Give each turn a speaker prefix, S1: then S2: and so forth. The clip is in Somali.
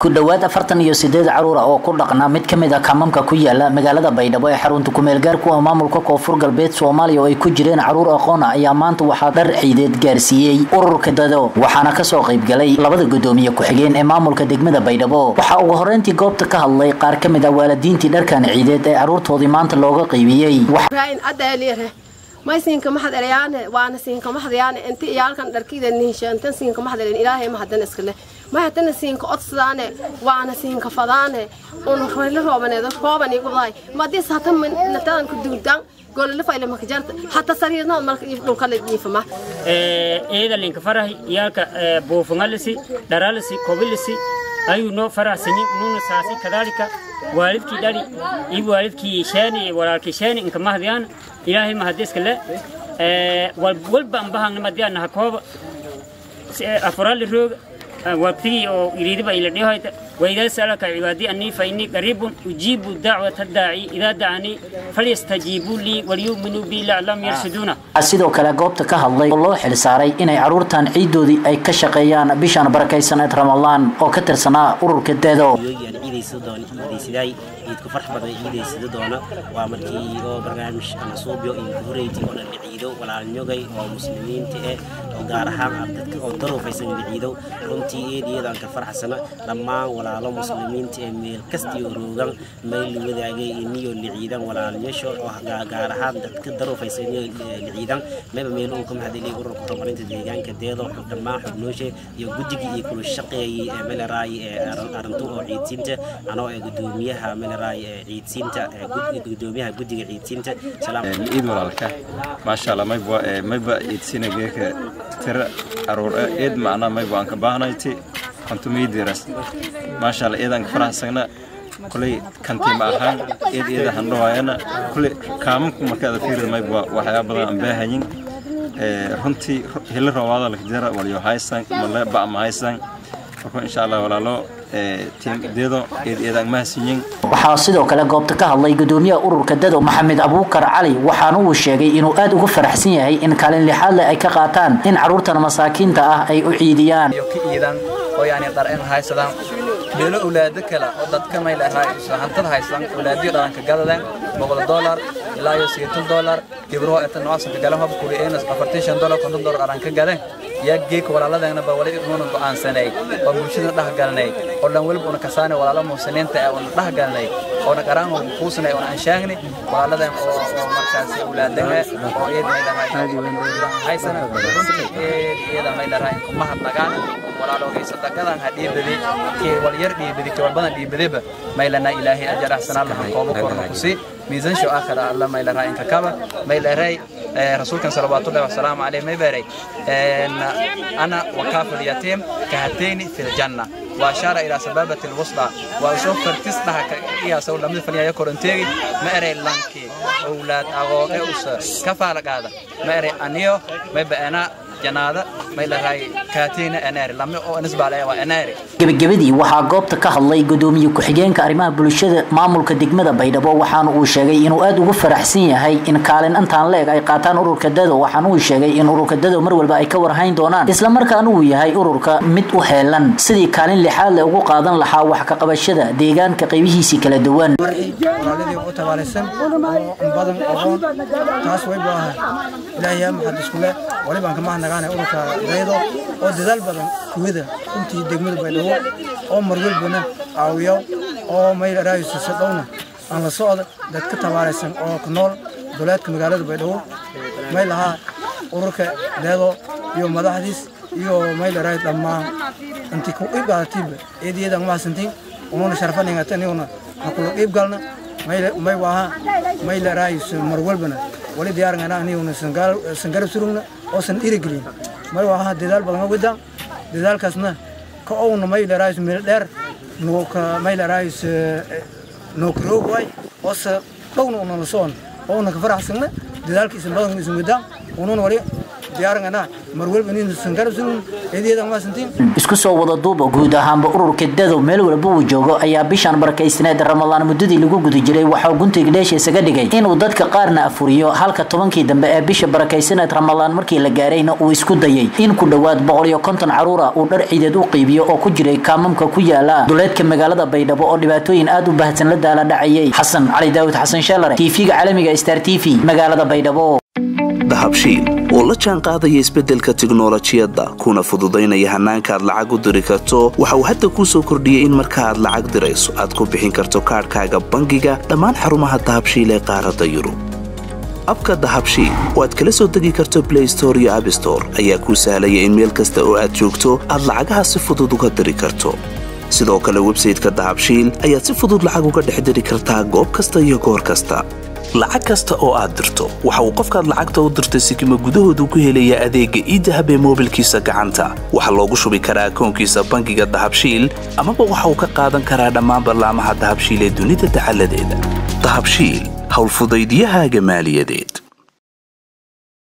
S1: ku dhowaad afartan iyo sideed caruur ah oo ku dhaqnaa mid ka mid a kamamka ku yaala magaalada baydhabo ee xarunta kumeel gaarku ah maamulka koonfur galbeed soomaaliya oo ay ku jireen caruur aqoon ah ayaa maanta waxaa dhar ciideed gaarsiiyey ururka dado waxaana kasoo qaybgalay labada gudoomiye ku-xigeen ee maamulka degmada baydhabo waxaa ugu horeyntii goobta ka hadlay qaar ka mid ah waalidiintii dharkan ciideed ee caruurtoodii maanta looga qaybiyey
S2: may siinka maxad erayaane waana siinka maxdayaane inti iyaalkan dharkiida nihinshaantan siinka maxdaleen ilaahay mahadan iskale may hadana siinka odsadaane waana siinka fadaane un royla roobaneedo rooban igu dahay madis hata natadan ku duudaan golole fayle makajarta hata sariirnood malka dhulkala jiifama
S3: iyada linka farahi iyaalka buufungalisi dharalisi kobilisi ayuu noo faraxsanyi nuuna saasi kadaalika waalidkii dhali iyo waalidkii sheeni iyo walaalkii sheeni inka mahdiyaan ilaahay mahadiska le walba ambahangna madiyaan naha kooba afurali rooga waqtigii oo iriidiba ila dhihoyta وإذا سألك عبادي أني فإني قريب أجيب دعوة الداعي إذا دعاني فليستجيبوا لي وليؤمنوا بي لعلهم يرشدون
S1: sidoo kale goobta ka hadlay oo loo xil saaray inay caruurtan ciidoodii ay ka shaqeeyaan bishan barakaysaneed ramadaan oo ka tirsanaa ururka deedo
S4: ciidku farx badan ciidaysida doona waa markii oo barnaamij ama suubyo iyo horeyti oo dhan ciido walaalnyogay oo muslimiinta eh oo gaar ahaan dadka oo daruufaysan ciido runtii eediyadaan ka farxsana dhammaan walaalo muslimiinta ee meel kastiyo roogan mayl wadaagay iniyo liciidan walaalnyasho oo gaar ahaan dadka daruufaysan liciidan meba meel uu ka mahadilay ururka horumarinta deegaanka deedo dhammaan xubnooshe iyo guddigii iyo kula shaqeeyay ee meleraay ee arintu oo ciidsiinta anoo ee gudoomiyaha meleraay ee ciidsiinta gudoomiyaha guddiga ciidsiinta
S5: ciid walaalka maasha allah mayba mayba ciidsina geeka tira caruur eed macnaa mayba aan ka baahnayti kontumiidiras maasha allah eedaan ka faraxsagna kulay kantiima ahaan eed eeda handhawaayana kulay kaamanku markaada fiirida mayba waxyaaba badan aan baahayin runtii hili roobaada lakjara walyo haysan male ba ma haysan marka insha allah walaalo
S1: waxaa sidoo kale goobta ka hadlay gudoomiyaha ururka dado maxamed abuukar cali waxaana uu sheegay inuu aad ugu faraxsan yahay in kaalin lixaad leh ay ka qaataan in caruurtan masaakiinta ah ay u ciidiyaan
S6: oo yani dhareen haysadaan beelo awlaado kale oo dadka mayl hantada haysadaan awlaadiyo dhalanka gadadeen boqol dolar ilaa iyo sideetan dolar gibruhu eta noocasanka galan hab kuri eenas afartan shan dolar konton dolar dhalanka gadeen yaa geeka walaaladeena ba wali inuuna go'aansanay oo bulshada dhex galnay oo dhan weliba una kasaanay walaalo muusiniinta ee una dhex galnay oona qaraan oo kuusanay oona anshaagni walaaladeen oo markaasi awlaadana oo iyadanahaysana runtii iyada may dharahay kuma hadnagaan walaalogay sadaqadan ha dhiibadi kee walyar dhiibadi kee walbadan dhiibadiba maylana ilaahay ajar axsanaan laha koobo korna ku sii miisan sho aakhira alla maylaraa inka kaba maylaray rasuulkan salawaatullahi wasalaamu caleyh may beeray ana wakaafu lyatiim kahatayni fi ljanna وأشار إلى سبابة الوسطى وأشوف تصدح كياسو لم يفني يا كورنتيري ما أري لانكي أولاد أغو أوس كفالك هذا ما أري أنيو ما بأنا janaada may lahay kaatiina anaari lama oo nisba leh waa anaari
S1: gabagabadii waxaa goobta ka hadlay gudoomiye ku-xigeenka arrimaha bulshada maamulka degmada baydhabo waxaana uu sheegay inuu aad ugu faraxsan yahay in kaalin intaan leeg ay qaataan ururka dado waxaana uu sheegay in ururka dado mar walba ay ka warhayn doonaan islamarkaana uu yahay ururka mid u heelan sidii kaalin lixaad leh ugu qaadan lahaa wax ka qabashada deegaanka qaybihiisii kala duwan
S7: walaaladii u tabaalaysan oo badan aqoon taas way baahan ilaahay maxad isku leh walibaan kama nagaana ururka daydo oo dadaal badan kuwada intii degmada baydhabo oo marwalbana caawiyo oo mayl raayisa dhowna aan la socda dadka tabaalaysan oo ku nool duleedka magaalada baydhabo may lahaa ururka daydo iyo madaxdiis iyo mayl raay dhammaan intii ku iibgaadatiiba eediyada mahadsantiin ununa sharfaningatan hakula qiib galna may waaha may la raayis mar walbana wali diyaarngana aniguna sangarab surugna oosan dhiirigelin may waaha dadaal badan wadaan dadaalkaasna ka owna may la raayis meel dheer nooka may la raayis nookaroog waay oose dhowna una la socon oona ka faraxsagna dadaalka isan badan isan wadaan ununa wali diyaarangana mar walba nin sangarabsun eedeedan ma santiin
S1: isku soo wada duuba guud ahaanba ururka dadow meel walba uu joogo ayaa bishan barakaysneed ramadaan muddadii lagu guda jiray waxaa guntiga dheesha isaga dhigay inuu dadka qaarna afuriyo halka tobankii dambe ee bisha barakaysaneed ramadaan markii la gaarayna uu isku dayay in ku dhowaad boqol iyo konton caruura uu dhar ciideed u qiibiyo oo ku jiray kaamamka ku yaala duleedka magaalada baydhabo oo dhibaatooyin aad u baahsan la daala dhacayay xasan cali daawud xasan sheelare tv-ga caalamiga star t v magaalada baydhabo
S8: dahabshiil oo la jaan qaadaya isbeddelka tiknolojiyadda kuna fududaynaya hannaanka aad lacag u diri karto waxa uu hadda kuu soo kordhiyey in marka aad lacag dirayso aad ku bixin karto kaadhkaaga bangiga dhammaan xarumaha dahabshiil ee qaaradda yurub abka dahabshiil oo aad kala soo degi karto blay store iyo abstore ayaa kuu sahlaya in meel kasta oo aad joogto aad lacagaha si fudud uga diri karto sidoo kale websayteka dahabshiil ayaad si fudud lacag uga dhex diri kartaa goob kasta iyo goor kasta lacag kasta oo aad dirto waxa uu qofkaad lacagta u dirtay sikima gudahoodu ku helayaa adeegga iidahab ee moobilkiisa gacanta waxaa loogu shubi karaa akoonkiisa bangiga dahabshiil amaba waxa uu ka qaadan karaa dhammaan ballaamaha dahabshiil ee dunida dacaladeeda dahabshiil howlfudaydyahaaga maaliyadeed